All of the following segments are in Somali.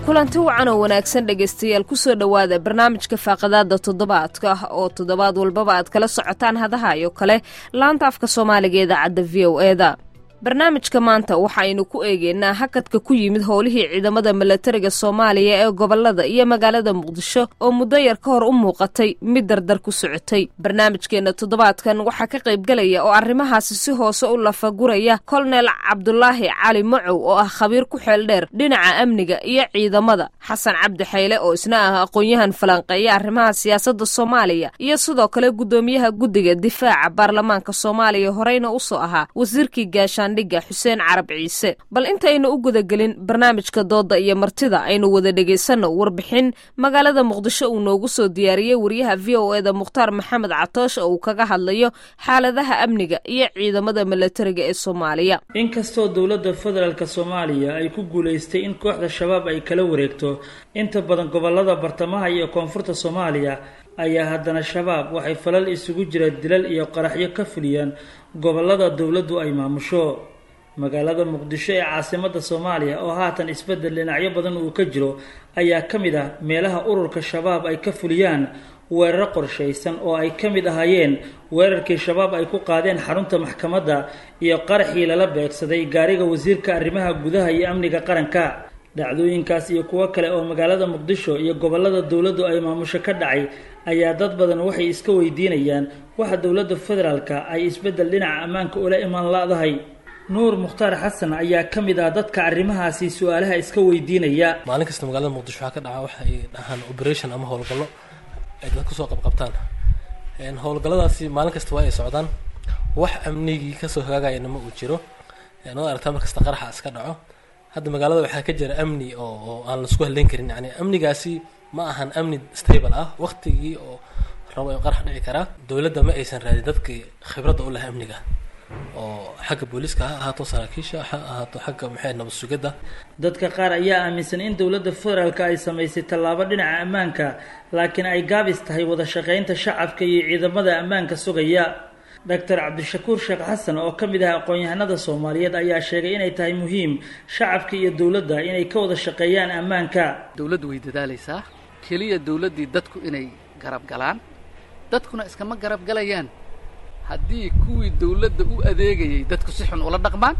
kulanti wacan oo wanaagsan dhegaystayaal kusoo dhowaada barnaamijka faaqadaada toddobaadka oo toddobaad walbaba aad kala socotaan hadaha iyo kale laanta afka soomaaliga ee idaacadda v o eda barnaamijka maanta waxaaynu ku eegeynaa hakadka ku yimid howlihii ciidamada milatariga soomaaliya ee gobolada iyo magaalada muqdisho oo muddo yar ka hor u muuqatay mid dardar ku socotay barnaamijkeenna toddobaadkan waxaa ka qaybgelaya oo arrimahaasi si hoose u lafaguraya kolonel cabdulaahi cali macow oo ah khabiir ku xeel dheer dhinaca amniga iyo ciidamada xasan cabdi xayle oo isna ah aqoon-yahan falanqeeya arrimaha siyaasadda soomaaliya iyo sidoo kale guddoomiyaha guddiga difaaca baarlamaanka soomaaliya horeyna usoo ahaa wasiirkii gaashaan xuseen carab ciise bal intaynu u gudagelin barnaamijka dooda iyo martida aynu wada dhegaysanno warbixin magaalada muqdisho uu noogu soo diyaariyey wariyaha v o eda mukhtaar maxamed catoosh oo uu kaga hadlayo xaaladaha amniga iyo ciidamada milatariga ee soomaaliya inkastoo dowladda federaalk soomaaliya ay ku guulaystay in kooxda shabaab ay kala wareegto inta badan gobolada bartamaha iyo koonfurta soomaaliya ayaa haddana shabaab waxay falal isugu jira dilal iyo qaraxyo ka fuliyaan gobolada dowladdu ay maamusho magaalada muqdisho ee caasimadda soomaaliya oo haatan isbeddel dhinacyo badan uu ka jiro ayaa ka mid ah meelaha ururka shabaab ay ka fuliyaan weeraro qorshaysan oo ay ka mid ahaayeen weerarkii shabaab ay ku qaadeen xarunta maxkamadda iyo qaraxii lala beegsaday gaariga wasiirka arrimaha gudaha iyo amniga qaranka dhacdooyinkaas iyo kuwo kale oo magaalada muqdisho iyo gobolada dowladdu ay maamusho ka dhacay ayaa dad badan waxay iska weydiinayaan waxa dowladda federaalka ay isbeddel dhinaca ammaanka ula imaan la-dahay nuur mukhtaar xasan ayaa ka mid ah dadka arrimahaasi su-aalaha iska weydiinaya maalin kasta magaalada muqdisho waxaa ka dhaca waxa ay dhahaan operation ama howlgallo ay dad kusoo qabqabtaan howlgalladaasi maalin kasta waa ay socdaan wax amnigii kasoo hagaagayana ma uu jiro waad aragtaa mar kasta qaraxa iska dhaco hadda magaalada waxaa ka jira amni oo oo aan laisku halleyn karin yani amnigaasi ma ahan amni stable ah waktigii oo rabo in qarax dhici karaa dowladda ma aysan raadin dadkii khibradda u laha amniga oo xagga booliiska ha ahaato saraakiisha ha ahaato xagga maxay nabad sugidda dadka qaar ayaa aaminsan in dowladda federaalka ay samaysay tallaabo dhinaca ammaanka laakiin ay gaabis tahay wada shaqaynta shacabka iyo ciidamada ammaanka sugaya doctor cabdishakuur sheekh xasan oo ka mid ah aqoon-yahanada soomaaliyeed ayaa sheegay inay tahay muhiim shacabka iyo dowladda inay ka wada shaqeeyaan ammaanka dowladdu way dadaalaysaa keliya dowladdii dadku inay garab galaan dadkuna iskama garab galayaan haddii kuwii dowladda u adeegayay dadku si xun ula dhaqmaan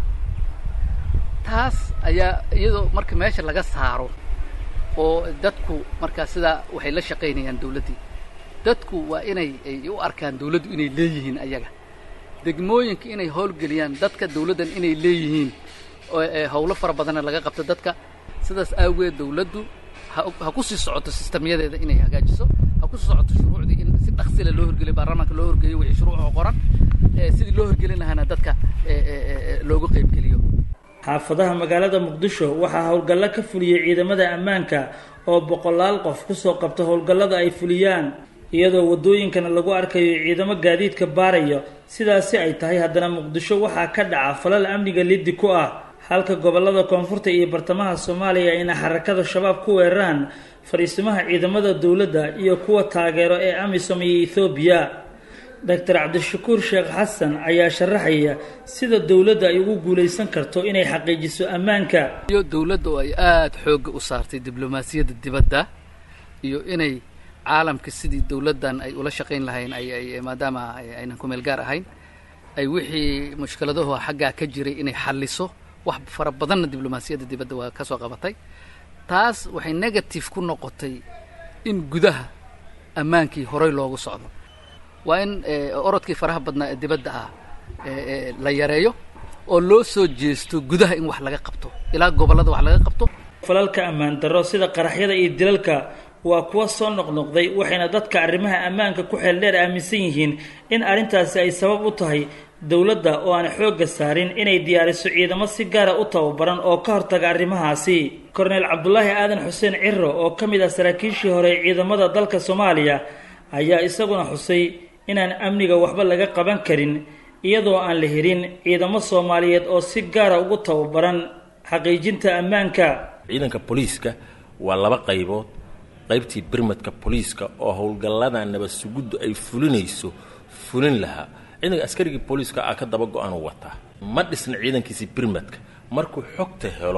taas ayaa iyadoo marka meesha laga saaro oo dadku markaa sidaa waxay la shaqaynayaan dowladdii dadku waa inay ay u arkaan dawladdu inay leeyihiin ayaga degmooyinka inay howlgeliyaan dadka dawladdan inay leeyihiin oo howlo fara badanna laga qabto dadka sidaas aageed dawladdu ha ku sii socoto sistamyadeeda inay hagaajiso ha ku sii socoto shuruucdii in si dhaksila loo horgeliyo baarlamaanka loo horgeeyo wixii shuruuc oo qoran sidii loo horgelin lahaana dadka looga qaybgeliyo xaafadaha magaalada muqdisho waxaa howlgallo ka fuliyey ciidamada ammaanka oo boqolaal qof kusoo qabta howlgallada ay fuliyaan iyadoo waddooyinkana lagu arkayo ciidamo gaadiidka baaraya sidaasi ay tahay haddana muqdisho waxaa ka dhaca falal amniga liddi ku ah halka gobolada koonfurta iyo bartamaha soomaaliya ayna xarakada shabaab ku weeraraan fadhiisimaha ciidamada dowladda iyo kuwa taageero ee amisom iyo ethoobiya doctor cabdishakuur sheekh xasan ayaa sharaxaya sida dowladda ay ugu guulaysan karto inay xaqiijiso ammaanka iyo dowladda oo ay aada xoogga u saartay diblomaasiyadda dibadda iyo inay caalamka sidii dowladdan ay ula shaqayn lahayn ay ay maadaama aynan ku meel gaar ahayn ay wixii mushkiladahu xaggaa ka jiray inay xalliso wax fara badanna diblomaasiyadda dibadda waa ka soo qabatay taas waxay negative ku noqotay in gudaha ammaankii horey loogu socdo waa in orodkii faraha badnaa ee dibadda ah la yareeyo oo loo soo jeesto gudaha in wax laga qabto ilaa gobollada wax laga qabto falalka ammaan darro sida qaraxyada iyo dilalka waa kuwa soo noqnoqday waxayna dadka arrimaha ammaanka ku xeel dheer aaminsan yihiin in arrintaasi ay sabab u tahay dowladda oo aan xoogga saarin inay diyaariso ciidamo si gaara u tababaran oo ka hortaga arrimahaasi korneyl cabdulaahi aadan xuseen ciro oo ka mid ah saraakiishii hore ee ciidamada dalka soomaaliya ayaa isaguna xusay inaan amniga waxba laga qaban karin iyadoo aan la helin ciidamo soomaaliyeed oo si gaara ugu tababaran xaqiijinta ammaanka ciidanka booliiska waa laba qaybood qaybtii birmadka booliiska oo howlgallada nabad suguddu ay fulinayso fulin lahaa ciidanka askarigii booliiska ah ka daba go-aan u wataa ma dhisna ciidankiisii birmadka markuu xogta helo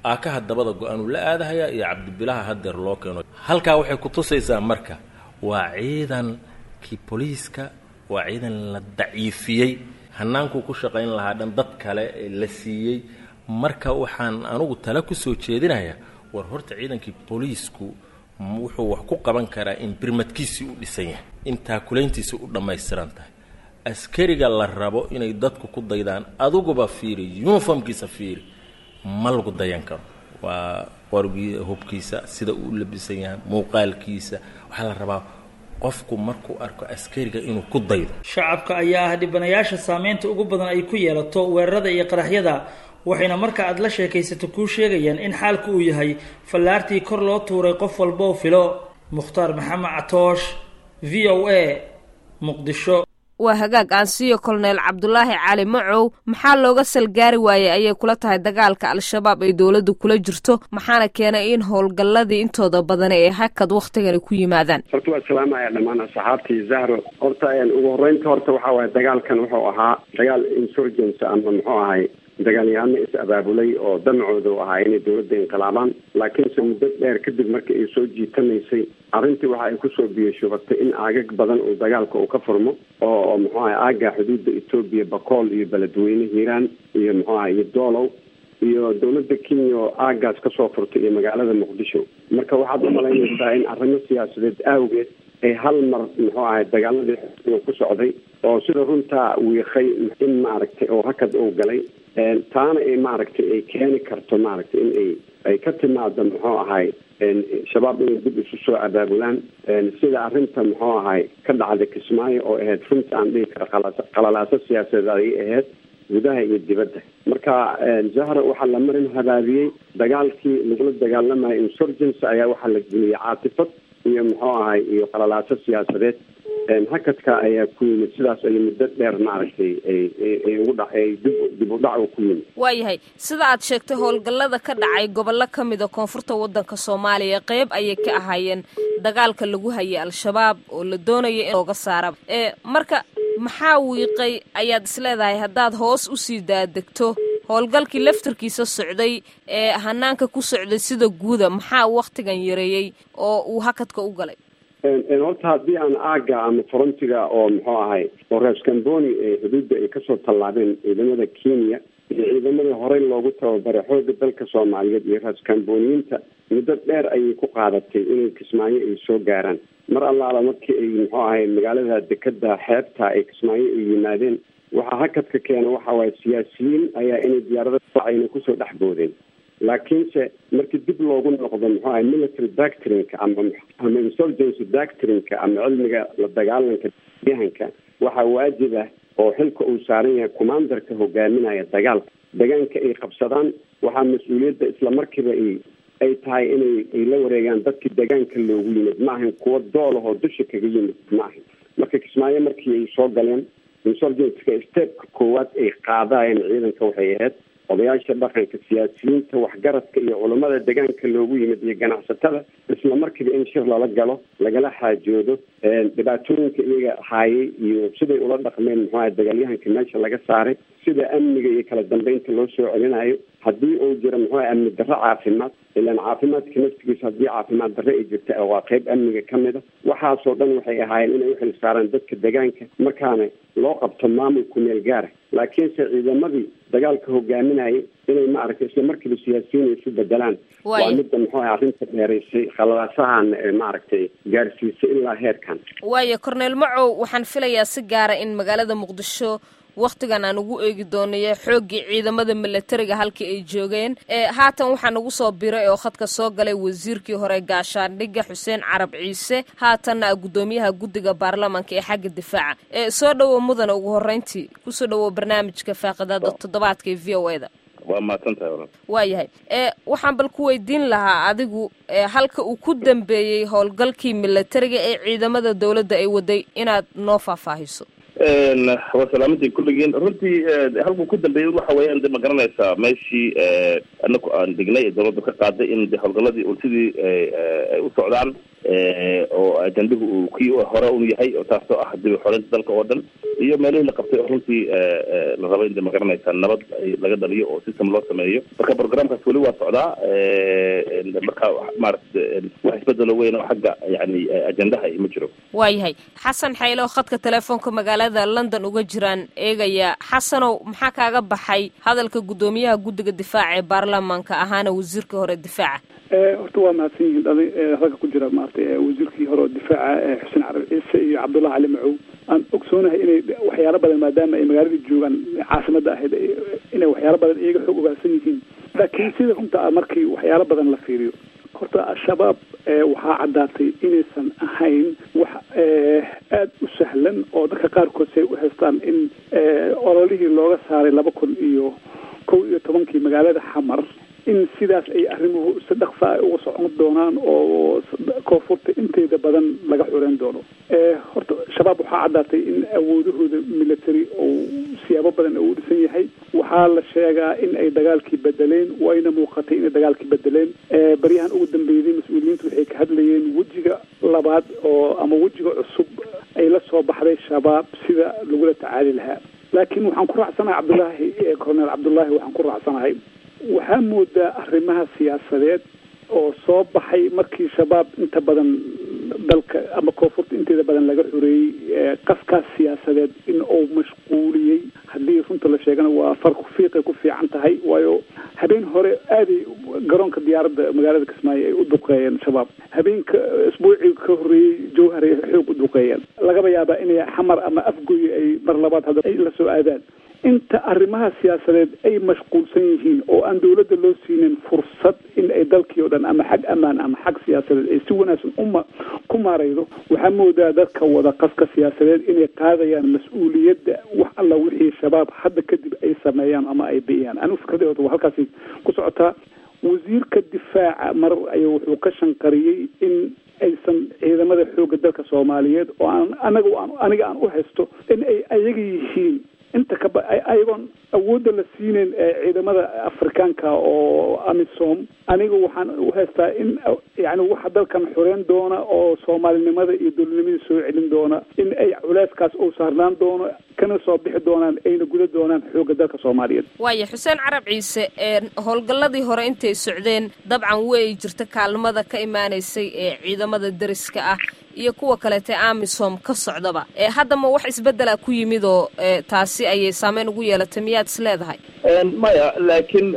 aakaha dabada go-aanuu la aadahayaa iyo cabdibilaha hadeer loo keeno halkaa waxay ku tusaysaa marka waa ciidankii booliiska waa ciidan la daciifiyey hanaankuu ku shaqayn lahaa dhan dad kale la siiyey marka waxaan anugu tala ku soo jeedinayaa war horta ciidankii booliisku wuxuu wax ku qaban karaa in birmadkiisii u dhisan yahay in taakulayntiisi u dhammaystiran tahay askariga la rabo inay dadku ku daydaan adiguba fiiri yuniformkiisa fiiri ma lagu dayan karo waa qorgii hubkiisa sida uu labisan yahay muuqaalkiisa waxaa la rabaa qofku markuu arko askariga inuu ku daydo shacabka ayaa ah dhibanayaasha saameynta ugu badan ay ku yeelato weerarada iyo qaraxyada waxayna marka aad la sheekaysato kuu sheegayaan in xaalku uu yahay fallaartii kor loo tuuray qof walboo filo mukhtaar maxamed catoosh v o a muqdisho waa hagaag aan siiyo kolonel cabdulaahi cali macow maxaa looga salgaari waayey ayay kula tahay dagaalka al-shabaab ay dowladdu kula jirto maxaana keenay in howlgalladii intooda badani ay hakad wakhtigani ku yimaadaan horta waa salaamaya dhammaan asxaabtii zahro horta ugu horreynta horta waxaa waaye dagaalkan wuxuu ahaa dagaal insurgence ama muxuu ahay dagaalyahano is abaabulay oo damcooda u ahaa inay dowladda inqilaabaan laakiinse muddo dheer kadib markii ay soo jiitanaysay arrintii waxa ay kusoo biyashubatay in aagag badan uu dagaalka uu ka furmo oo oo muxuu ahay aagga xuduudda etoobiya bakool iyo beledweyne hiiraan iyo muxuu ahay iyo doolow iyo dowladda kenya oo aaggaas kasoo furtay iyo magaalada muqdisho marka waxaad u malaynaysaa in arrimo siyaasadeed awgeed ay hal mar muxuu ahay dagaaladii xu ku socday oo sida runtaa wiiqay in maaragtay oo hakad uu galay taana ay maaragtay ay keeni karto maaragtay in ay ay ka timaado muxuu ahay shabaab inay dib isu soo abaabulaan sida arrinta muxuu ahay ka dhacday kismaayo oo ahayd runta aan dhihi kara qalalaaso siyaasadeed ayay ahayd gudaha iyo dibadda marka zahra waxaa la marin habaabiyey dagaalkii lagula dagaalamayo insurgence ayaa waxaa la geliyey caatifad iyo muxuu ahay iyo qalalaaso siyaasadeed hakadka ayaa ku yimid sidaas ay muddo dheer maaragtay ay ugu dha ay dib dib u dhac ku yimid waayahay sida aad sheegtay howlgallada ka dhacay gobollo ka mida koonfurta waddanka soomaaliya qeyb ayay ka ahaayeen dagaalka lagu hayay al-shabaab oo la doonaya in looga saara ee marka maxaa wiiqay ayaad isleedahay haddaad hoos usii daadegto howlgalkii laftarkiisa socday ee hanaanka ku socday sida guuda maxaa wakhtigan yareeyey oo uu hakadka u galay horta haddii aan aagga ama frontiga oo muxuu ahay oo rees camboni ee xuduudda ay kasoo tallaabeen ciidamada kenya iyo ciidamadii horey loogu tababaray xoogga dalka soomaaliyeed iyo rees camboniyiinta muddo dheer ayay ku qaadatay inay kismaayo ay soo gaaraan mar allaala markii ay muxuu ahay magaalada dekeda xeebta ay kismaayo ay yimaadeen waxaa hakadka keena waxa waaye siyaasiyiin ayaa inay diyaarada ayna kusoo dhex boodeen laakiinse markii dib loogu noqdo muxuu ahay military doctrinka ama ama insurgency doctrinka ama cilmiga la dagaalanka yahanka waxaa waajib ah oo xilka uu saaran yahay commandarka hogaaminaya dagaalka degaanka ay qabsadaan waxaa mas-uuliyadda islamarkiiba ay ay tahay inay ay la wareegaan dadkii degaanka loogu yimid ma ahan kuwa doolahoo dusha kaga yimid ma ahan marka kismaayo markii ay soo galeen insurgentka stepka koowaad ay qaadayeen ciidanka waxay ahayd odayaasha dhaqanka siyaasiyiinta waxgaradka iyo culammada degaanka loogu yimid iyo ganacsatada isla markiiba in shir lala galo lagala xaajoodo dhibaatooyinka iyaga haayay iyo siday ula dhaqmeen muxuu ahay dagaalyahanka meesha laga saaray sida amniga iyo kala dambeynta loo soo celinayo haddii uu jiro muxuu ahay amni darro caafimaad ilaan caafimaadka naftigiisa haddii caafimaad darro ay jirta waa qeyb amniga ka mid a waxaasoo dhan waxay ahaayeen inay uxil saaraan dadka degaanka markaana loo qabto maamulku meel gaara laakiinse ciidamadii dagaalka hogaaminayay inay maaragtay isla markiiba siyaasiyiin isu bedelaan waa midda muxuu ahay arrinta dheeraysay khalalaasahan maaragtay gaarsiisay ilaa heerkan waayo corneel macow waxaan filayaa si gaara in magaalada muqdisho wakhtigan aan ugu eegi doonayo xooggii ciidamada milatariga halkii ay joogeen haatan waxaa nagu soo biray oo khadka soo galay wasiirkii hore gaashaandhigga xuseen carab ciise haatanna guddoomiyaha guddiga baarlamanka ee xagga difaaca soo dhowow mudana ugu horreyntii kusoo dhowow barnaamijka faaqidada toddobaadka ee v o e da waa mahadsantahay waayahay waxaan bal ku weydiin lahaa adigu halka uu ku dambeeyey howlgalkii milatariga ee ciidamada dowladda ay waday inaad noo faahfaahiso waa salaamadii kulligiin runtii halkuu ku dambeeyey waxa weeyaan de ma garanaysaa meeshii anaku aan degnay ee dawladda ka qaaday in de howlgaladii un sidii ay u socdaan oo ajandahu uu kii hore un yahay oo taasoo ah dib xoreynta dalka oo dhan iyo meelihii la qabtay oo runtii la raba in de magaranaysa nabad laga dhaliyo oo system loo sameeyo marka programkaas weli waa socdaa marka maarata wax isbedelo weyn oo xagga yani ajandaha ma jiro waayahay xasan xaylo oo khadka telefoonka magaalada london uga jiraan eegaya xasanow maxaa kaaga baxay hadalka guddoomiyaha guddiga difaaca ee baarlamaanka ahaana wasiirka hore difaaca horta waa mahadsan yihiin dhalin ragga ku jira maaragtay wasiirkii hore oo difaaca xuseen carab ciise iyo cabdullahi cali macow aan ogsoonahay inay waxyaalo badan maadaama ay magaaladii joogaan caasimada ahayd inay waxyaalo badan iyaga xoog ogaansan yihiin laakiin sida runta ah markii waxyaalo badan la fiiriyo horta al-shabaab waxaa caddaatay inaysan ahayn wax aada u sahlan oo dadka qaarkood say u haystaan in ololihii looga saaray laba kun iyo kow iyo tobankii magaalada xamar in sidaas ay arrimuhu si dhaqsa ay uga socon doonaan oo koonfurta inteeda badan laga xureyn doono horta shabaab waxaa caddaatay in awoodahooda military oo siyaabo badan uu dhisan yahay waxaa la sheegaa in ay dagaalkii bedeleen wayna muuqatay inay dagaalkii bedeleen baryahan ugu dambeeyday mas-uuliyiintu waxay ka hadlayeen wejiga labaad oo ama wejiga cusub ay la soo baxday shabaab sida lagula tacaali lahaa laakiin waxaan ku raacsanahay cabdullaahi colonel cabdullaahi waxaan ku raacsanahay waxaa moodaa arrimaha siyaasadeed oo soo baxay markii shabaab inta badan dalka ama koonfurta inteeda badan laga xoreeyey qaskaas siyaasadeed in uu mashquuliyey haddii runta la sheegana waa farku fiiqay ku fiican tahay waayo habeen hore aaday garoonka diyaaradda magaalada kismaayo ay u duqeeyeen shabaab habeenka isbuucii ka horreeyey jawhar ay xoog u duqeeyeen lagaba yaabaa inay xamar ama afgoy ay mar labaad hadda ay la soo aadaan inta arrimaha siyaasadeed ay mashquulsan yihiin oo aan dawladda loo siinin fursad in ay dalkii oo dhan ama xag ammaan ama xag siyaasadeed ay si wanaagsan uma ku maaraydo waxaa moodaa dadka wada qaska siyaasadeed inay qaadayaan mas-uuliyadda wax alla wixii shabaab hadda kadib ay sameeyaan ama ay biyaan anigu fikradii horta waa halkaasi ku socotaa wasiirka difaaca mar ayuu wuxuu ka shanqariyey in aysan ciidamada xoogga dalka soomaaliyeed oo aan anaga aniga aan u haysto in ay ayaga yihiin inta kaba ayagoon awoodda la siinayn ciidamada afrikaanka oo amisom aniga waxaan u haystaa in yani waxa dalkan xoreyn doona oo soomaalinimada iyo dowladnimadii soo celin doona in ay culeyskaas uu saarnaan doono kana soo bixi doonaan ayna guda doonaan xoogga dalka soomaaliyeed waaya xuseen carab ciise howlgalladii hore intay socdeen dabcan way jirta kaalmada ka imaanaysay ee ciidamada deriska ah iyo kuwa kaleete amisom ka socdaba haddama wax isbedela ku yimid oo taasi ayay saameyn ugu yeelatay miyaad is leedahay maya laakiin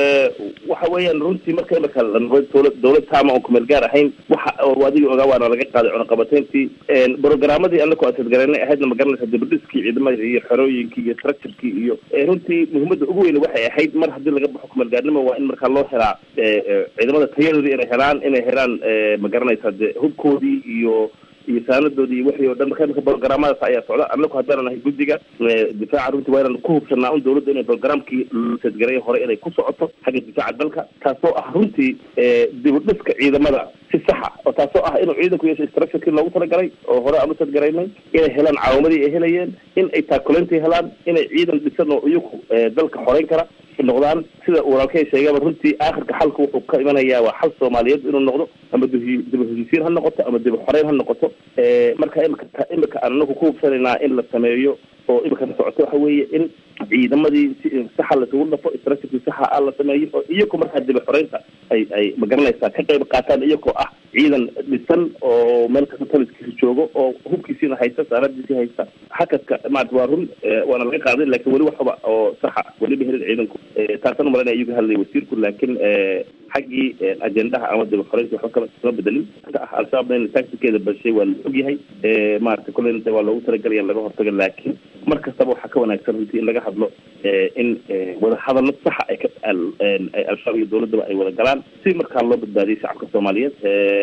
waxa weeyaan runtii marka imika dowlad dowlad taama oon kumeel gaar ahayn waxa adigii ogaa waana laga qaaday cunaqabateyntii programadii anako asadgaraynay ahaydna ma garanaysa dibadhiskii ciidamada iyo xerooyinkii iyo structurekii iyo runtii muhiimadda ugu weyn waxay ahayd mar haddii laga baxo kumeel gaarnimo waa in markaa loo helaa ciidamada tayadoodii inay helaan inay helaan ma garanaysa de hubkoodii iyo iyo saanadoodii iyo wixii o dhan marka imika programadaas ayaa socda anaku haddaanan ahay guddiga difaaca runtii waa inaan ku hubsanaa un dawladda inay programkii sadgareeya hore inay ku socoto xagga difaaca dalka taasoo ah runtii dibudhiska ciidamada si saxa oo taasoo ah inuu ciidanku yeesho structurekii loogu talagalay oo hore aan u sadgaraynay inay helaan caawimadii ay helayeen in ay taakuleyntii helaan inay ciidan dhisan oo iyaku dalka xoreyn kara noqdaan sida walaalkay sheegaba runtii aakhirka xalka wuxuu ka imanayaa waa xal soomaaliyeed inuu noqdo ama dib heshiisiin ha noqoto ama dib xoreyn ha noqoto marka imika imika aan anaku ku hubsanaynaa in la sameeyo oo imikana socoto waxa weeye in ciidamadii si saxa lasugu dhafo structurkii saxa ah la sameeyo oo iyako markaa dib xoreynta ay ay magaranaysaa ka qayb qaataan iyakoo ah ciidan dhisan oo meel kasta taliskiisa joogo oo hubkiisiina haysta saaradiisii haysta hakadka maarata waa run waana laga qaaday lakin weli waxba oo saxa weliba helin ciidanku taasaan umalanaya ayuu ka hadlay wasiirku laakiin xaggii ajendaha ama dib xoreynta waxba kama kama bedelin al-shabaabna in tactikeeda bashay waa la og yahay maarata kolleyna waa loogu talagalaya in laga hortago laakiin mar kastaba waxaa ka wanaagsan runtii in laga hadlo in wada hadallo saxa ay ka al-shabaab iyo dowladdaba ay wada galaan si markaa loo badbaadiyay shacabka soomaaliyeed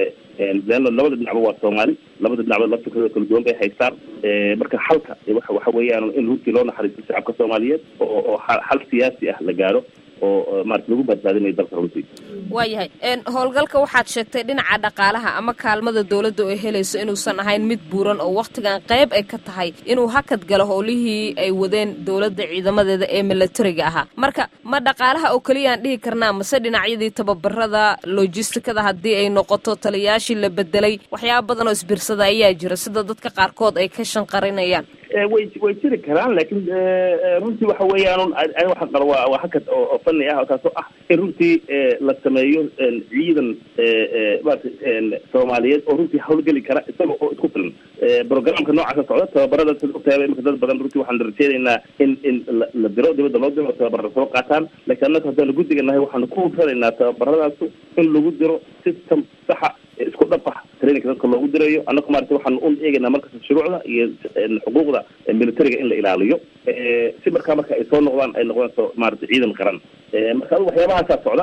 leanno labada dhinacba waa soomaali labada dhinacba laftirkooda kala duwan bay haystaan marka xalka waxa waxa weeyaan in runtii loo naxariisto shacabka soomaaliyeed oo oo xal siyaasi ah la gaaro oo maarata lagu badbaadinayo dalka runtii waayahay howlgalka waxaad sheegtay dhinaca dhaqaalaha ama kaalmada dowladda oo helayso inuusan ahayn mid buuran oo wakhtigan qayb ay ka tahay inuu hakad galo howlihii ay wadeen dowladda ciidamadeeda ee milatariga ahaa marka ma dhaqaalaha oo keliyaan dhihi karnaa mase dhinacyadii tababarada logistikada haddii ay noqoto taliyayaashii la bedelay waxyaaba badan oo isbirsada ayaa jira sida dadka qaarkood ay ka shanqarinayaan way way jiri karaan laakiin runtii waxa weeyaan ani waxaan qaba waa waa hakad oo fani ah taasoo ah in runtii la sameeyo ciidan maarata soomaaliyeed oo runtii hawlgeli kara isaga oo isku filan programka noocaasa socda tababarada sid ogtahay imika dad badan runtii waxaan rajeynaynaa in in la diro dibadda loo diro tababarra soo qaataan laakiin annaga haddaanu guddiga nahay waxaanu ku hufanaynaa tababaradaasu in lagu diro system saxa isku dhafax traininka dadka loogu dirayo annaga maarata waxaanu un eegaynaa markasta shuruucda iyo xuquuqda militariga in la ilaaliyo si markaa marka ay soo noqdaan ay noqdaan soo maarata ciidan qaran marka adigu waxyaabahaasaa socda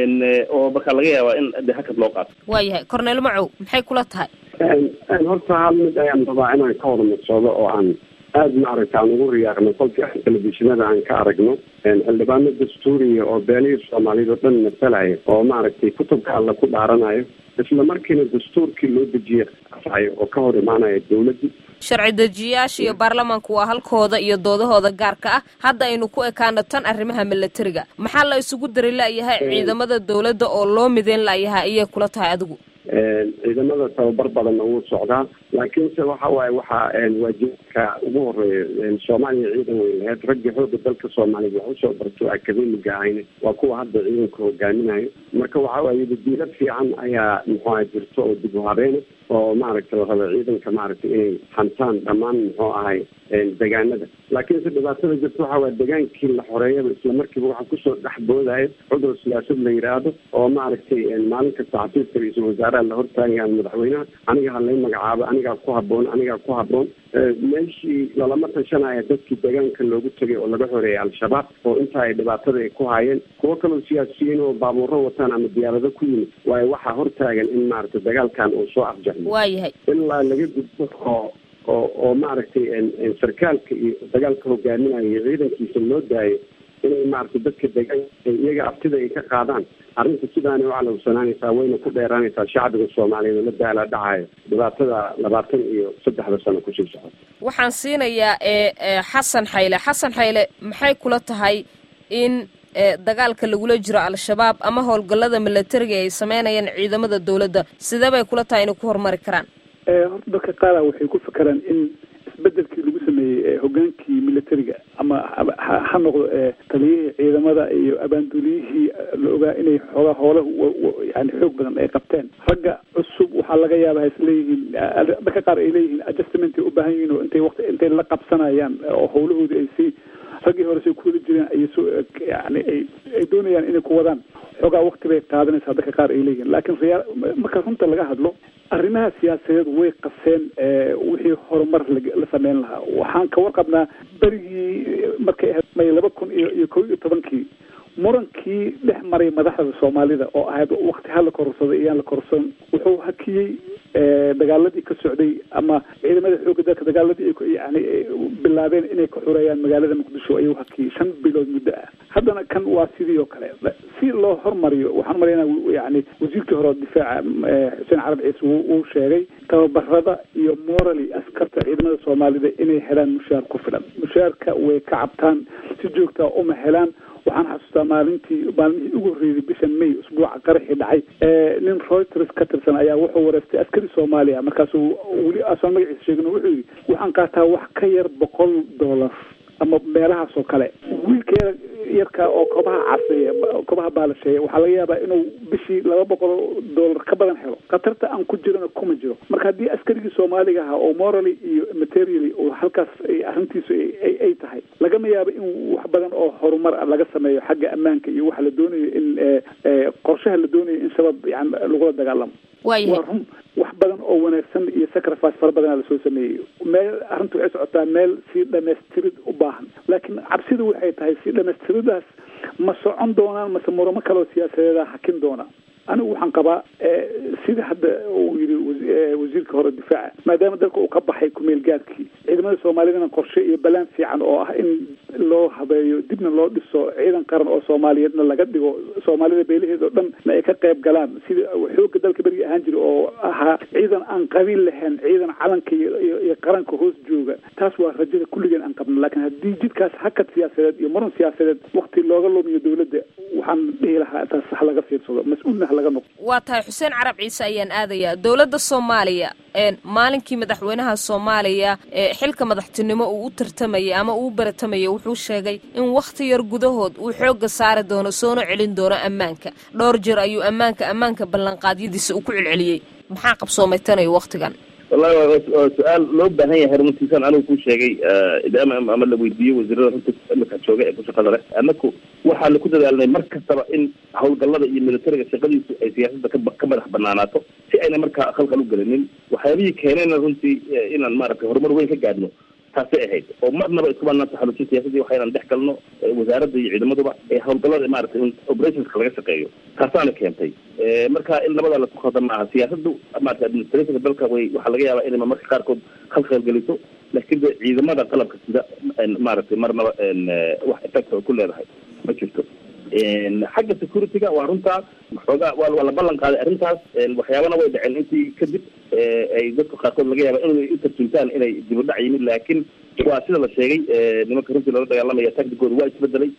oo marka laga yaabaa in de hakad loo qaato waayahay corneel macow maxay kula tahay horta hal mid ayaan rabaa inaan ka wada madsoodo oo aan aada maaragta aan ugu riyaaqno kolkii aan telefishinada aan ka aragno xildhibaano dastuuriya oo beenihii soomaaliyad oo dhan masalaya oo maaragtay kutubka alla ku dhaaranayo isla markiina dastuurkii loo dejiye afayo oo ka hor imaanaya dawladdii sharci dejiyayaasha iyo baarlamaanku waa halkooda iyo doodahooda gaarka ah hadda aynu ku ekaano tan arrimaha milatariga maxaa la isugu dari la'yahay ciidamada dawladda oo loo mideyn la'yahay ayay kula tahay adigu ciidamada tababar badanna wuu socdaa laakiinse waxa waaye waxaa waajibaadka ugu horeeya soomaaliya ciidan way lahayd raggii xooga dalka soomaaliyeed wax usoo barto akademiga ahayna waa kuwa hadda ciidanka hogaaminayo marka waxa waaye wadiilad fiican ayaa muxuaha jirto oo dib u habeena oo maaragta la raba ciidanka maaragtay inay hantaan dhammaan muxuu ahay degaanada laakiinse dhibaatada jirta waxa waye degaankii la xoreeyaba isla markiiba waxaa kusoo dhex boodaya cudur siyaasad la yidhaahdo oo maaragtay maalin kasta xafiiska ra-iisul wasaaraha la hortaagayaan madaxweynaha aniga ha lay magacaabo anigaa ku haboon anigaa ku haboon meeshii lalama tashanaya dadkii deegaanka loogu tegay oo laga xoreeyay al-shabaab oo intaa ay dhibaatada ay ku haayeen kuwo kaloo siyaasiyiin oo baabuuro wataan ama diyaarado ku yimid waayo waxaa hortaagan in maaragtay dagaalkan uu soo afjarmo waayahay ilaa laga gudbo oo oo oo maaragtay sarkaalka iyo dagaalka hogaaminayo iyo ciidankiisa loo daayo inay maaragtay dadka deegaanka iyaga abtida ay ka qaadaan arrinta sidaana u calowsanaanaysaa wayna ku dheeraanaysaa shacbiga soomaaliyeed oo la daala dhacayo dhibaatada labaatan iyo saddexda sano kusii socota waxaan siinayaa e xasan xayle xasan xayle maxay kula tahay in dagaalka lagula jiro al-shabaab ama howlgallada milatariga ay sameynayaan ciidamada dawladda sidee bay kula tahay inay ku horumari karaan horta dadka qaara waxay ku fakeraan in isbedelkii lagu sameeyey hogaankii militariga ama ha noqdo taliyihii ciidamada iyo abaanduuliyihii la ogaa inay xoogaa hoola yani xoog badan ay qabteen ragga cusub waxaa laga yaaba has leeyihiin dadka qaar ay leeyihiin adjustment ay u baahan yihiin oo intay waqti intay la qabsanayaan oo howlahoodii ay sii raggii hore say kuwada jireen ay soo yani ay ay doonayaan inay ku wadaan xoogaa wakti bay qaadanaysaa dadka qaar ay leeyihiin laakiin riyaa marka runta laga hadlo arrimaha siyaasadeed way qaseen wixii horumar la sameyn lahaa waxaan ka warqabnaa berigii markay ahayd may laba kun iyo iyo kow iyo tobankii murankii dhex maray madaxda soomaalida oo ahayd wakti ha la kororsaday iyaan la kororsan wuxuu hakiyey dagaaladii ka socday ama ciidamada xoogga dalka dagaaladii ay yani bilaabeen inay ka xureeyaan magaalada muqdisho ayuu hakiyey shan bilood muddo ah haddana kan waa sidii oo kale si loo hormariyo waxaan umalaynaa yani wasiirkii hore difaaca xuseen carab ciise wuu sheegay tababarada iyo morally askarta ciidamada soomaalida inay helaan mushaar ku filan mushaarka way ka cabtaan si joogtaa uma helaan waxaan xasuustaa maalintii maalmihii ugu horreeyay bisha may usbuuca qaraxii dhacay nin reuters ka tirsan ayaa wuxuu wareystay askari soomaaliya markaasuu weli asoon magaciisa sheegin wuxuu yidhi waxaan qaataa wax ka yar boqol dollar ama meelahaas oo kale wiilka yarka oo kobaha caseeya kobaha baalasheeya waxaa laga yaabaa inuu bishii laba boqol dollar ka badan helo khatarta aan ku jirana kuma jiro marka haddii askarigii soomaaliga ahaa oo morally iyo materially oo halkaas arrintiisu ay tahay lagama yaabo in wax badan oo horumar ah laga sameeyo xagga ammaanka iyo waxa la doonayo in qorshaha la doonayo in shabaab yani lagula dagaalamo waa run wax badan oo wanaagsan iyo sacrifice fara badanaa lasoo sameeyey meel arrintu waxay socotaa meel sii dhamaystirid u baahan laakiin cabsidu waxay tahay sii dhamaystiridaas ma socon doonaan mase muramo kaleo siyaasadeeda hakin doona anigu waxaan qabaa sida hadda uu yidhi wasiirka hore difaaca maadaama dalka uu ka baxay kumeel gaadkii ciidamada soomaalidana qorshe iyo balaan fiican oo ah in loo habeeyo dibna loo dhiso ciidan qaran oo soomaaliyeedna laga dhigo soomaalida beelaheeda oo dhan na ay ka qayb galaan sida xoogga dalka berigi ahaan jira oo ahaa ciidan aan qabiil lahayn ciidan calanka iyo qaranka hoos jooga taas waa rajada kulligeen aan qabno laakiin haddii jidkaas hakad siyaasadeed iyo muran siyaasadeed wakti looga lumiyo dowladda waxaan dhihi lahaa taas ha laga fiirsado mas-uulna ha laga noqdo waa tahay xuseen carab ciise ayaan aadayaa dowladda soomaaliya maalinkii madaxweynaha soomaaliya ee xilka madaxtinimo uu u tartamayay ama uu u baratamayay wuxuu sheegay in wakhti yar gudahood uu xoogga saari doono soona celin doono ammaanka dhowr jeer ayuu ammaanka ammaanka ballanqaadyadiisa uu ku celceliyey maxaa qabsoomay tanayo wakhtigan wallahi waa su-aal loo baahan yahay runtiisan anigu ku sheegay ama ama la weydiiyey wasiirada runta imika jooga ee ku shaqada leh anaku waxaanu ku dadaalnay mar kastaba in hawlgallada iyo militariga shaqadiisu ay siyaasadda kaba ka madax banaanaato si ayna markaa khalkhal u gelinin waxyaabihii keenayna runtii inaan maaragtay horumar weyn ka gaadhno taasay ahayd oo marnaba isku banaan taxalusin siyaasadii waxaynan dhex galno wasaaradda iyo ciidamaduba ee hawlgallada maaragtay in operationska laga shaqeeyo taasaana keentay marka in labadaa lasku khaldan maaha siyaasadu maarata administrationka dalka way waxaa laga yaabaa inay marka qaarkood khalkhal geliso laakiin de ciidamada qalabka sida maaragtay marnaba wax effect oo ku leedahay ma jirto xagga security-ga waa runtaa xoogaa waa waa la ballan qaaday arrintaas waxyaabana way dhaceen intii kadib ay dadka qaarkood laga yaaba inay u tarjuntaan inay dib u dhac yimid laakiin waa sida la sheegay nimanka runtii loola dagaalamaya tacticooda waa isbedelay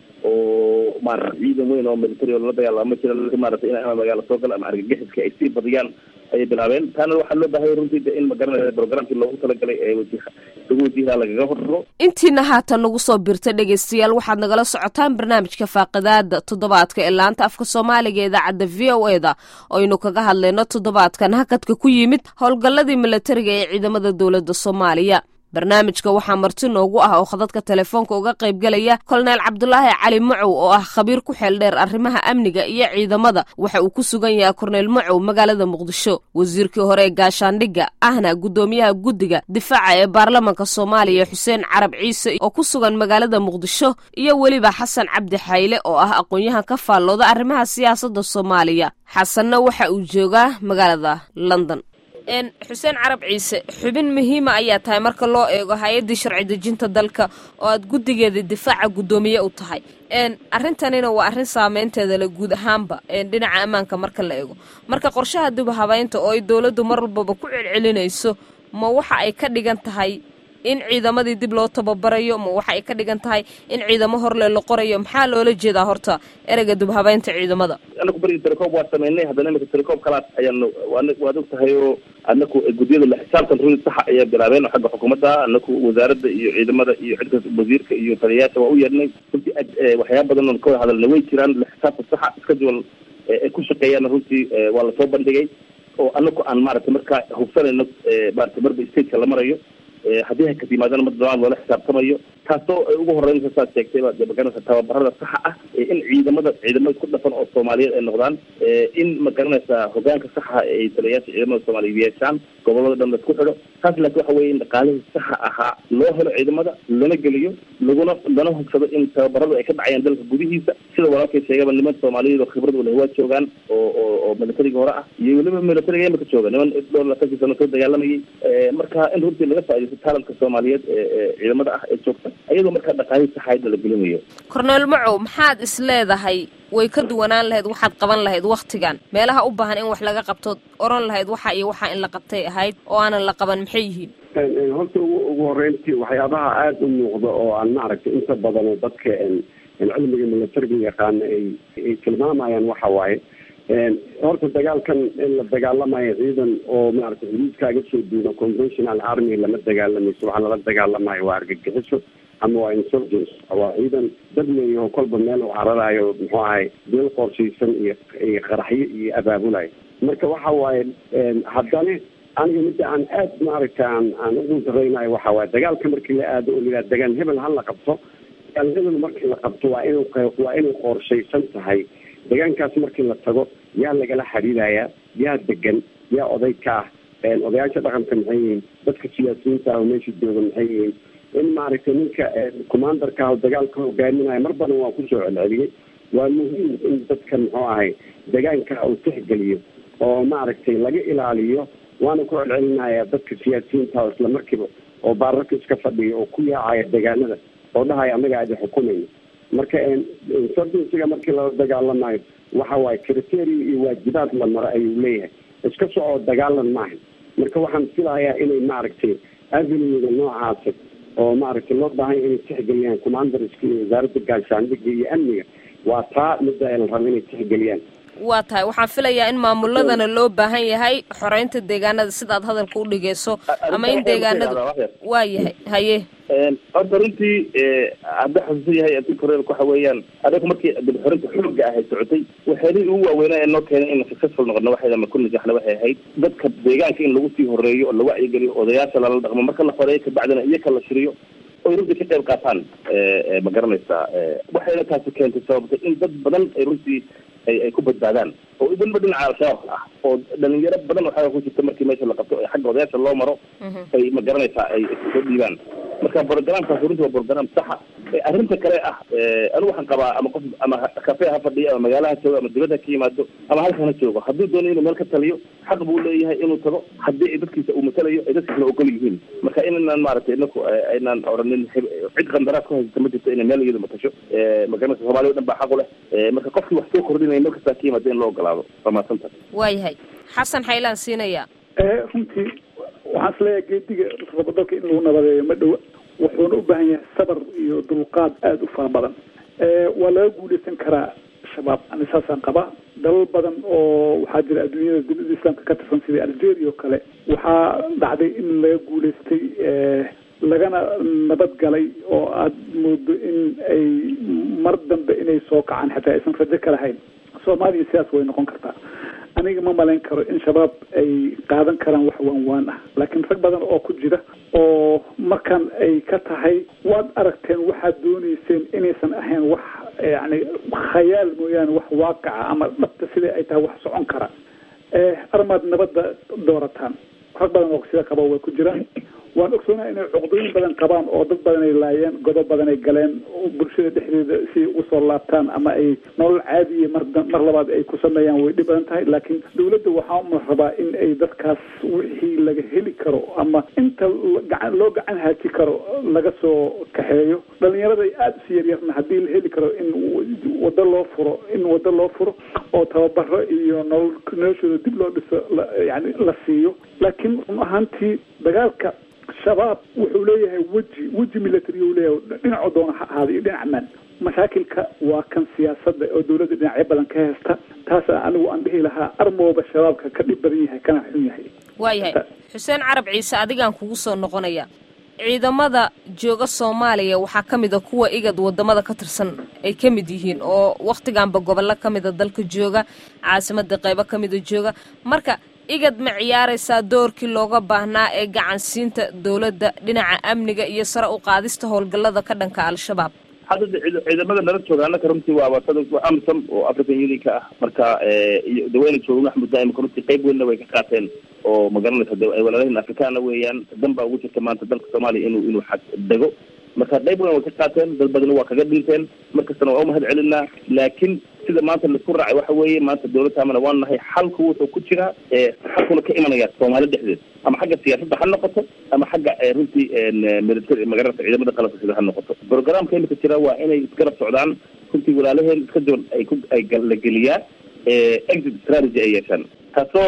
oo maarata ciidan weyn oo military oo lala dagaalama jira maarata in ama magaalo soo gala ama argagixiska ay sii badiyaan ayay bilaabeen taana waxaa loo baahaya runtii in magaranaya programkii loogu talagalay ee wajiha lagu wajihaa lagaga hortago intiina haatan nagu soo birta dhegaystayaal waxaad nagala socotaan barnaamijka faaqidaada toddobaadka ee laanta afka soomaaliga idaacadda v o e da aynu kaga hadlayno toddobaadkan hakadka ku yimid howlgalladii militariga ee ciidamada dowladda soomaaliya barnaamijka waxaa marti noogu ah oo khadadka telefoonka uga qaybgelaya kolonel cabdulaahi cali macow oo ah khabiir ku xeel dheer arrimaha amniga iyo ciidamada waxa uu ku sugan yahay korneyl macow magaalada muqdisho wasiirkii hore ee gaashaandhigga ahna guddoomiyaha guddiga difaaca ee baarlamanka soomaaliya xuseen carab ciise oo ku sugan magaalada muqdisho iyo weliba xasan cabdi xayle oo ah aqoon-yahan ka faallooda arrimaha siyaasadda soomaaliya xasanna waxa uu joogaa magaalada london xuseen carab ciise xubin muhiima ayaa tahay marka loo eego hay-addii sharci dejinta dalka oo aad guddigeeda difaaca guddoomiye u tahay arrintanina waa arrin saameynteeda le guud ahaanba dhinaca ammaanka marka la eego marka qorshaha dib habeynta oo ay dowladdu mar walbaba ku celcelinayso ma waxa ay ka dhigan tahay in ciidamadii dib loo tababarayo ma waxa ay ka dhigan tahay in ciidamo horle la qorayo maxaa loola jeedaa horta ereyga dib habeynta ciidamada anaku berigi telecom waa sameynay haddana imika telecom kalaas ayaanu waad og tahay oo anaku guddiyada la xisaabtan rudi saxa ayaa bilaabeen oo xagga xukuumadda anaku wasaaradda iyo ciidamada iyo cidka wasiirka iyo taliyayaasha waa u yeedhnay runtii waxyaaba badan oon ka wada hadalna way jiraan la xisaabtan saxa schedule ay ku shaqeeyaana runtii waa lasoo bandhigay oo anaku aan maaragtay markaa hubsanayno maarata marba stateka la marayo haddii ha kad yimaadana mar dalaad loola xisaabtamayo taasoo ugu horeynsa saad sheegtay baa magaranaysa tababarada saxa ah in ciidamada ciidamada ku dhafan oo soomaaliyeed ay noqdaan in magaranaysa hogaanka saxa ay taliyayaasha ciidamada soomaaliyeed yeeshaan gobolada dhan laisku xidho taas laakiin waxa weeye in dhaqaalihii saxa ahaa loo helo ciidamada lana geliyo laguna lana hugsado in tababaradu ay ka dhacayaan dalka gudihiisa sida walaalkay sheegaba niman soomaaliyeed oo khibrad u leh waa joogaan oo oo oo militariga hore ah iyo weliba militariga imika jooga niman dhowr laatankii sano soo dagaalamayay marka in runtii laga faaidaysto talantka soomaaliyeed ee ciidamada ah ee joogta ayadoo markaa dhaqaalihii saxaayadda la gelinayo korneel macow maxaad is leedahay way ka duwanaan lahayd waxaad qaban lahayd wakhtigan meelaha u baahan in wax laga qabto oran lahayd waxa iyo waxa in la qabtay ahayd oo aanan la qaban maxay yihiin horta ugu horeyntii waxyaabaha aada u muuqda oo aan maaragtay inta badan oo dadka cilmiga militariga yaqaana ay ay tilmaamayaan waxa waaye horta dagaalkan in la dagaalamayo ciidan oo maaragtay xuduudkaaga soo duuna conventional army lama dagaalamayso waxaa lala dagaalamayo waa argagixiso ama waa insurgence waa ciidan dad leeyaho kolba meel u cararayo muxuu ahay deel qorshaysan iyo iyo qaraxyo iyo abaabulayo marka waxa waaye haddana aniga midda aan aad maaragta aan aan ugu daraynayo waxa waaye dagaalka markii la aado oo layihaha dagaal hebel ha la qabto dagaal hebel markii la qabto waa inuu waa inay qorshaysan tahay deegaankaas markii la tago yaa lagala xiriirayaa yaa degan yaa oday ka ah odayaasha dhaqanka maxay yihiin dadka siyaasiyiinta ah oo meesha jooga maxay yihiin in maaragtay ninka commandarka ah oo dagaalka hogaaminaya mar badan waa kusoo celceliyey waa muhiim in dadka muxuu ahay deegaanka uu tixgeliyo oo maaragtay laga ilaaliyo waana ku celcelinaya dadka siyaasiyiinta isla markiiba oo baararka iska fadhiya oo ku yaacaya deegaanada oo dhahaya anaga adi xukumayno marka insurgencyga markii lala dagaalamayo waxa waaye criteria iyo waajibaad la maro ayuu leeyahay iska socoo dagaalan maaha marka waxaan filayaa inay maaragtay avenuega noocaasa oo maaragtay loo baahanya inay tixgeliyaan commanderska iyo wasaaradda gaashaandhiga iyo amniga waa taa midda la rabo inay tixgeliyaan waa tahay waxaan filayaa in maamuladana loo baahan yahay xoreynta deegaanada sidaad hadalka u dhigeyso ama in deegaanada waa yahay haye horta runtii hadda xasuusan yahay adduunka horeelka waxa weeyaan adagu markii dib xorinta xooga ahay socotay waxyaelihii ugu waaweynaa ee noo keenay in successful noqono waxayda ma ku najaxna waxay ahayd dadka deegaanka in lagu sii horeeyo oo la wacyigeliyo odayaasha lala dhaqmo marka la xoreeyo kabacdina iyaka la shiriyo oy runtii ka qayb qaataan ma garanaysaa waxayna taasi keentay sababtay in dad badan ay runtii ay ay ku badbaadaan oo weliba dhinaca al-shabaabka ah oo dhalinyaro badan waxaa ku jirta markii meesha la qabto xagga odayaasha loo maro ay ma garanaysaa ay soo dhiibaan marka brogramkaas runtii waa brogram saxa arrinta kale ah anigu waxaan qabaa ama qof ama kafe ha fadhiyo ama magaalaha joogo ama dibadda ka yimaado ama halkan ha joogo hadduu doonayo inuu meel ka taliyo xaq buu leeyahay inuu tago haddii ay dadkiisa uu matalayo ay dadkiisna ogol yihiin marka inaan maaragtay inaku aynaan oranin cid qandaraas ku haysata ma jirto inay meel iyadu matasho magaranaysa soomaliya o dhan baa xaq u leh marka qofkii wax soo kordhinaya meel kastaa ka yimaado in loo ogolaado waa mahadsanta waayahay xasan xaylaan siinaya runtii waxaan isleeyahay geediga rabadalka in lagu nabadeeyo ma dhowa wuxuuna u baahan yahay sabar iyo dulqaad aada u fara badan waa laga guuleysan karaa shabaab ani saasaan qabaa dalal badan oo waxaa jira adduunyada dunida islaamka ka tirsan sida algeria oo kale waxaa dhacday in laga guuleystay lagana nabad galay oo aada moodo in ay mar dambe inay soo kacaan xataa aysan rajo ka lahayn soomaaliya sidaas way noqon kartaa aniga ma malayn karo in shabaab ay qaadan karaan wax waan waan ah laakiin rag badan oo ku jira oo markan ay ka tahay waad aragteen waxaad dooneyseen inaysan ahayn wax yani khayaal mooyaane wax waaqaca ama dhabta sida ay tahay wax socon kara armaad nabadda doorataan rag badan oo sida qaba way ku jiraan waan ogsoonaa inay cuqdooyin badan qabaan oo dad badan ay laayeen godob badan ay galeen bulshada dhexdeeda si usoo laabtaan ama ay nolol caadiya mar mar labaad ay ku sameeyaan way dhib badan tahay laakiin dawladda waxaa uma rabaa in ay dadkaas wixii laga heli karo ama inta gacan loo gacan haaji karo laga soo kaxeeyo dhalinyarada aada usi yaryarna haddii la heli karo in wado loo furo in wado loo furo oo tababaro iyo nolol noloshooda dib loo dhiso yani la siiyo laakiin run ahaantii dagaalka shabaab wuxuu leeyahay weji weji military u leeyahay dhinacoo doona ha ahaada iyo dhinac maan mashaakilka waa kan siyaasadda oo dawladda dhinacyo badan ka haysta taas anigu aan dhihi lahaa armooba shabaabka ka dhib badan yahay kana xun yahay waayahay xuseen carab ciise adigaan kugu soo noqonaya ciidamada jooga soomaaliya waxaa ka mid a kuwa igad wadamada ka tirsan ay ka mid yihiin oo wakhtiganba gobollo ka mida dalka jooga caasimada qaybo ka mida jooga marka igad ma ciyaaraysaa doorkii looga baahnaa ee gacansiinta dowladda dhinaca amniga iyo sare u qaadista howlgallada ka dhanka al-shabaab hadda ciidamada nala jooga annaka runtii waa waa amisom oo african unionka ah marka iyo daweyna jooga maxmud daa'imka runtii qayb weynna way ka qaateen oo magaranaysa ay walaalahin afrikaana weeyaan dan baa ugu jirta maanta dalka soomaaliya inuu inuu xag dego marka qayb weyn way ka qaateen dad badana waa kaga dhinteen markastana waa umahad celinaa laakiin sida maanta laisku raacay waxa weeye maanta dawladtaamana waan nahay xalku wuxuu ku jiraa xalkuna ka imanaya soomaali dhexdeed ama xagga siyaasadda ha noqoto ama xagga runtii military magaranaysa ciidamada qalabka sida ha noqoto programka imika jira waa inay isgarab socdaan runtii walaalaheen iska jaban ay ku ay la geliyaan exit strategy ay yeeshaan taasoo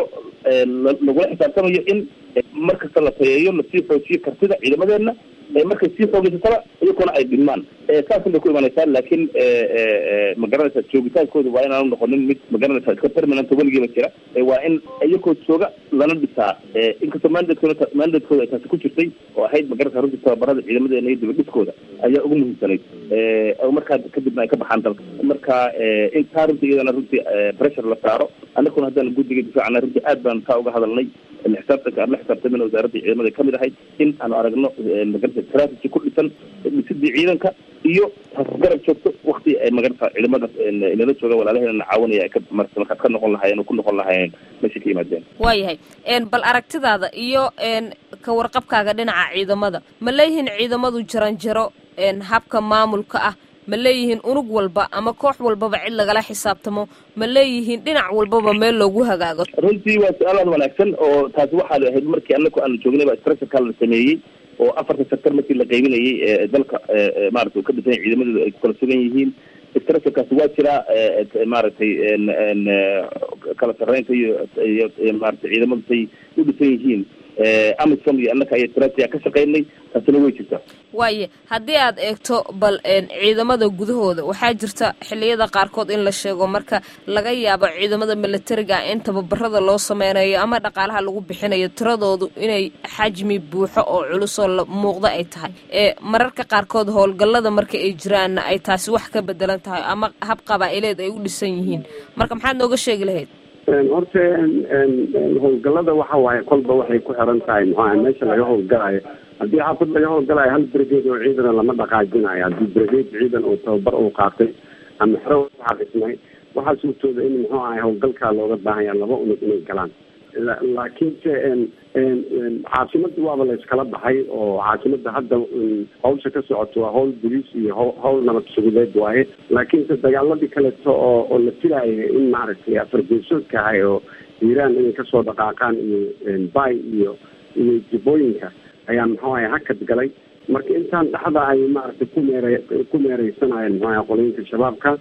lagula xisaabtamayo in markasta la tayeeyo lasii xoojiyo kartida ciidamadeena markay sii xoogeysataba iyakuna ay dhilmaan saas bay ku imanaysaa laakiin magaranaysa joogitaankooda waa inaanu noqonin mid magaranaysa iska permanent weligiiba jira waa in iyakoo jooga lana dhisaa inkastoo mandatkooda mandatkooda ay taasi ku jirtay oo ahayd magaranaysa runtii tababarada ciidamadeena iyo dibadhiskooda ayaa ugu muhiimsanayd markaa kadibna ay ka baxaan dalka marka intaa runtii iyadana runtii pressure la saaro annaguna haddaan guddiga difaacana runtii aad baan taa uga hadalnay xisaabtanka aan la xisaabtamina wasaaradda ciidamada kamid ahayd in aanu aragno magarata strategy ku dhisan dhisidii ciidanka iyo garab joogto wakti ay magarata ciidamada inala jooga walaalaheenana caawinaya ay ka marta markaad ka noqon lahaayeen oo ku noqon lahaayeen meesha ka yimaadeen waayahay bal aragtidaada iyo ka warqabkaaga dhinaca ciidamada ma leeyihiin ciidamadu jaranjaro habka maamulka ah ma leeyihiin unug walba ama koox walbaba cid lagala xisaabtamo ma leeyihiin dhinac walbaba meel loogu hagaago runtii waa su-aalaad wanaagsan oo taasi waxaa la ahayd markii anaku aanu joognay baa structureka la sameeyey oo afarta sector markii la qaybinayay ee dalka maarata uu ka dhisan yahay ciidamadooda ay ku kala sugan yihiin structurekaasi waa jiraa maaragtay kala sarreynta iyo iyo maarata ciidamadu say u dhisan yihiin amisom iyo annaka ayaa stratia ka shaqaynay taasina way jirtaa waaye haddii aad eegto bal ciidamada gudahooda waxaa jirta xilliyada qaarkood in la sheego marka laga yaabo ciidamada milatariga in tababarada loo sameynayo ama dhaqaalaha lagu bixinayo tiradoodu inay xajmi buuxo oo culusoo la muuqda ay tahay ee mararka qaarkood howlgallada marka ay jiraanna ay taasi wax ka bedelan tahay ama hab qabaa-ileed ay u dhisan yihiin marka maxaad nooga sheegi lahayd horta howlgallada waxa waaye kolba waxay ku xiran tahay maxuaha meesha laga howlgalayo haddii xaafad laga howlgalayo hal brigade oo ciidana lama dhaqaajinayo haddii brigade ciidan oo tababar uu qaatay ama xero waxaa dhismay waxaa suurtooda in muxuu ahay howlgalkaa looga baahanya laba unug inay galaan laakiinse caasimada waaba la iskala baxay oo caasimada hadda hawsha ka socoto waa hawl boliis iyo hawl nabad sugudeed waaye laakiinse dagaaladii kaleeto oo oo la filaaya in maaragtay afargeesoodka ahay oo iiraan inay kasoo dhaqaaqaan iyo bay iyo iyo jibooyinka ayaa muxuu ahay hakad galay marka intaan dhaxda ay maaragtay ku meere ku meereysanayeen muxuu ahay qolooyinka shabaabka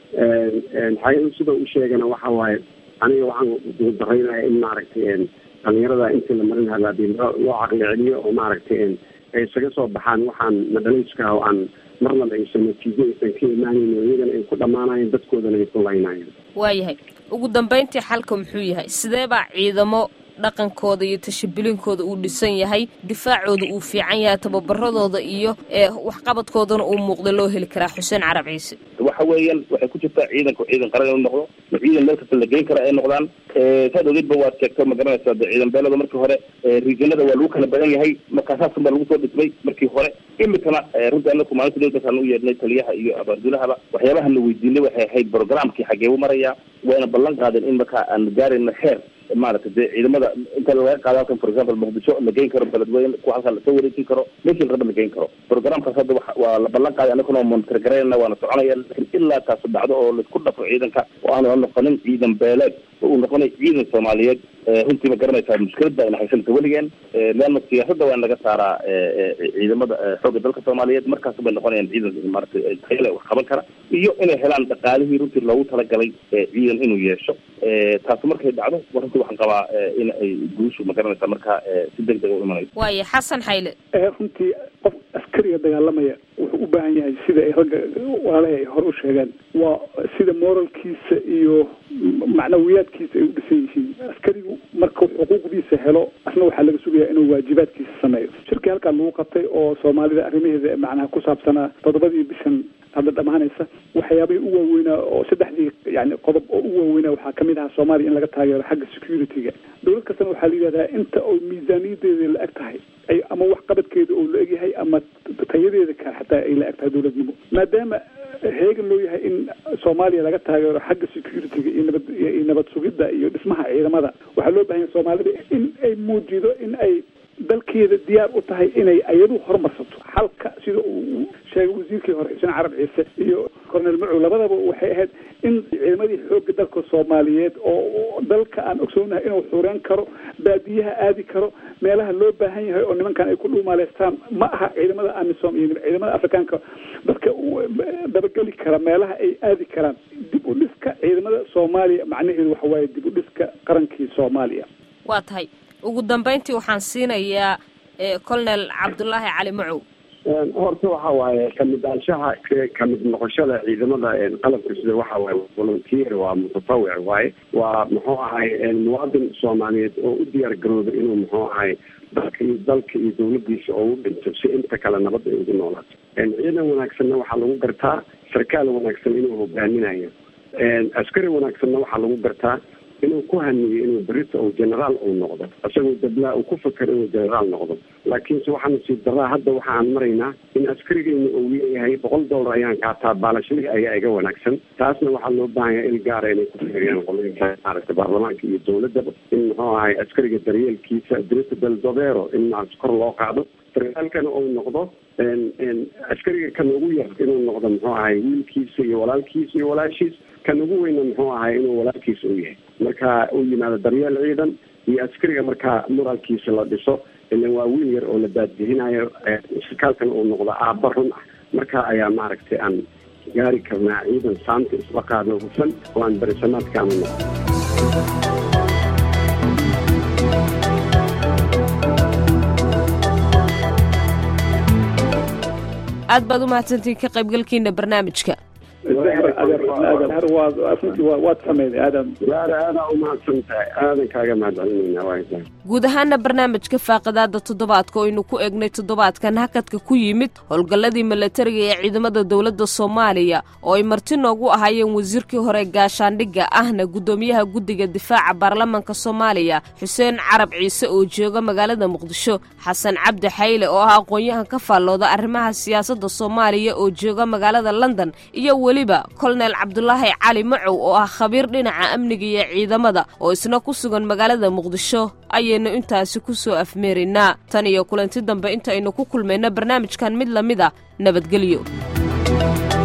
xayan sida u sheegana waxa waaye aniga waxaan daraynaya in maaragtay dhalinyarada intii la marin halaadii loo loo caqli celiyo oo maaragtay ay isaga soo baxaan waxaan madhalayska oo aan marnaba aysan natiijo aysan ka imaanayn oo iyagana ay ku dhammaanayeen dadkoodana ay ku laynayeen waayahay ugu dambeyntii xalka muxuu yahay sidee baa ciidamo dhaqankooda iyo tashabulinkooda uu dhisan yahay difaacooda uu fiican yahay tababaradooda iyo waxqabadkoodana uu muuqda loo heli karaa xuseen carab ciise waxa weeyaan waxay ku jirtaa ciidanku ciidan qaran inuu noqdo ma ciidan meel kasta la geyn kara ay noqdaan saad ogeedba waad sheegto ma garanaysaa de ciidan beelada markii hore riijanada waa lagu kala badan yahay markaa saasan baa lagu soo dhismay markii hore imikana runtii anaku maalinta dowlkaasaan u yeedhnay taliyaha iyo abaardulahaba waxyaabaha na weydiinay waxay ahayd programkii xagee u marayaa wayna ballan qaadeen in markaa aan gaarayna heer maaragtay dee ciidamada inta laga qaado halkan for example muqdisho la geyn karo beledweyne kuwa halkan lasoo wareejin karo meeshii raba la geyn karo programkaas hadda wa waa la ballan qaaday anaguna waa monitor garaynana waana soconaya lakin ilaa taasu dhacdo oo laisku dhafo ciidanka oo aanu noqonin ciidan beeleed oo uu noqonay ciidan soomaaliyeed runtii ma garanaysaa mushkilad baa ina haysanaysa weligeen leanna siyaasadda waa in laga saaraa ciidamada xoogga dalka soomaaliyeed markaas bay noqonayaan ciidan maaragtay tayale wax qaban kara iyo inay helaan dhaqaalihii runtii loogu talagalay ciidan inuu yeesho taasu markay dhacdo runtii waxaan qabaa in ay guushu ma garanaysaa markaa si deg deg u imanayso waaye xasan xayle runtii qof askariga dagaalamaya wuxuu u baahan yahay sida ay ragga walaalaha ay hore u sheegeen waa sida moralkiisa iyo macnawiyaadkiisa ay u dhisan yihiin askarigu markuu xuquuqdiisa helo asna waxaa laga sugayaa inuu waajibaadkiisa sameeyo shirkii halkaa lagu qabtay oo soomaalida arrimaheeda macnaha ku saabsanaa toddobadii bishan hadda dhamaanaysa waxyaabihii u waaweynaa oo saddexdii yani qodob oo u waaweynaa waxaa kamid ahaa soomaaliya in laga taageero xagga security-ga dowlad kastana waxaa la yidhahdaa inta oo miisaaniyadeeda la eg tahay ay ama waxqabadkeeda oo la egyahay ama tayadeeda ka xataa ay la eg tahay dowladnimo maadaama heegan loo yahay in soomaaliya laga taageero xagga security-ga iyo nabad iyo nabad sugidda iyo dhismaha ciidamada waxaa loo bahan yahay soomaalida in ay muujido in ay dalkeeda diyaar u tahay inay ayadu horumarsato xalka sida uu sheegay wasiirkii hore xuseen carab ciise iyo cornel macow labadaba waxay ahayd in ciidamadii xoogga dalka soomaaliyeed oo dalka aan ogsoonahay inuu xureyn karo baadiyaha aadi karo meelaha loo baahan yahay oo nimankan ay ku dhuumaaleystaan ma aha ciidamada amisom iyo ciidamada afrikaanka dadka dabageli kara meelaha ay aadi karaan dib u dhiska ciidamada soomaaliya macnaheedu waxa waaye dib u dhiska qarankii soomaaliya waa tahay ugu dambeyntii waxaan siinayaa colonel cabdulaahi cali macow horta waxa waaye kamid aanshaha kamid noqoshada ciidamada qalabka sida waxa waaye volunteer waa mutatawic waaye waa muxuu ahay muwaadin soomaaliyeed oo u diyaar garooda inuu muxuu ahay dalka iyo dalka iyo dawladiisa oo u dhinto si inta kale nabad ay ugu noolaato ciidan wanaagsanna waxaa lagu gartaa sarkaal wanaagsan inuu hogaaminayo askari wanaagsanna waxaa lagu gartaa inuu ku haniyo inuu berita uu generaal uu noqdo isagoo dablaa uu ku fakero inuu generaal noqdo laakiinse waxaa nasiib daraa hadda waxa aan maraynaa in askarigeyna uu leeyahay boqol dollar ayaan kaataa baalashadii ayaa iga wanaagsan taasna waxaa loo baahan yahay il gaara inay ku fiiriyaan qoloyinka maaragtay baarlamaanka iyo dawladaba in muxuu ahay askariga daryeelkiisa dirita del dovero in maarata kor loo qaado sarkaalkana uu noqdo askariga kan ugu yar inuu noqdo muxuu ahay wiilkiisa iyo walaalkiisa iyo walaashiis kan ugu weyna muxuu ahay inuu walaalkiisa u yahay marka uu yimaado daryeel ciidan iyo askariga markaa moraalkiisa la dhiso ilan waa wiil yar oo la baadbixinayo sarkaalkana uu noqdo aabba run ah marka ayaa maaragtay aan gaari karnaa ciidan saanta isla qaadno hufan oo aan berisamaadkaanu noqdo aad baad u mahadsantihiin ka qaybgalkiina barnaamijka waad sameeyday aadan waara aadaa umahadsan tahay aadan kaaga mahadcelinayna waa guud ahaana barnaamijka faaqadaada toddobaadka oo aynu ku eegnay toddobaadkan hakadka ku yimid howlgalladii milatariga ee ciidamada dowladda soomaaliya oo ay marti noogu ahaayeen wasiirkii hore gaashaandhigga ahna guddoomiyaha guddiga difaaca baarlamanka soomaaliya xuseen carab ciise oo jooga magaalada muqdisho xasan cabdi xayle oo ah aqoon-yahan ka faallooda arrimaha siyaasadda soomaaliya oo jooga magaalada london iyo weliba kolonel cabdulaahi cali macow oo ah khabiir dhinaca amniga iyo ciidamada oo isna ku sugan magaalada muqdisho ayaynu intaasi ku soo afmeeraynaa tan iyo kulanti dambe intaynu ku kulmayna barnaamijkan mid la mid a nabadgelyo